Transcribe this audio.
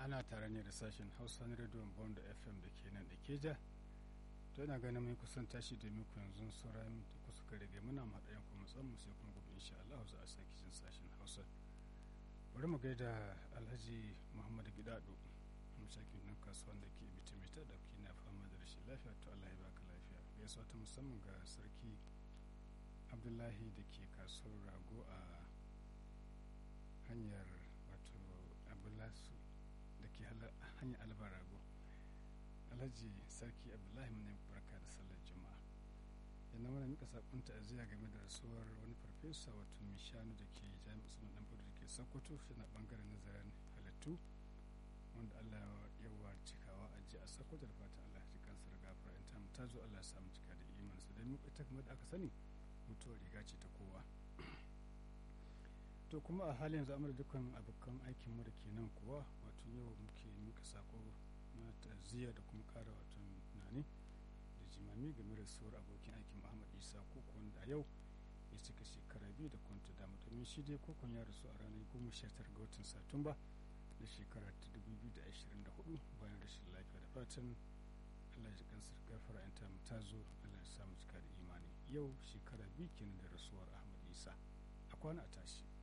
ana tare ne da sashen hausa na rediyon bond fm da ke nan da keja to ina ganin mai kusan tashi da muku yanzu sauran da kusa ka rage muna haɗayen kuma musamman sai kuma gobe insha Allah za a sake jin sashen hausa bari mu gaida alhaji muhammad gidado mashakin nan kasuwan da ke bitimita da ke na fama da rashin lafiya to Allah ya baka lafiya gaisuwa ta musamman ga sarki abdullahi da ke kasuwar rago a hanyar wato abulasu da ke hanyar albar rago alhaji sarki abdullahi mana barka da sallar juma'a yana mana mika sakon ta'aziyya game da rasuwar wani farfesa wato mai shanu da ke jami'ar usman dan da ke sokoto na bangaren nazarin halittu wanda allah ya wa cikawa a ji a sokoto da fatan allah ya kansa da gafara in ta ta zo allah ya samu cika da imaninsa don ita kuma da aka sani mutuwar riga ce ta kowa to kuma a halin yanzu amur dukkan abokan aikin mu da ke nan kuwa wato yau muke muka sako na ta'aziyya da kuma kara wato tunani da jimami game da sauran abokin aikin muhammad isa koko wanda a yau ya cika shekara biyu da kwanta dama domin shi dai kokon ya rasu a ranar goma sha tara ga watan satumba da shekara ta dubu biyu da ashirin da hudu bayan rashin lafiya da fatan allah ya kansa gafara in ta zo allah ya samu cika da imani yau shekara biyu kenan da rasuwar ahmad isa a kwana a tashi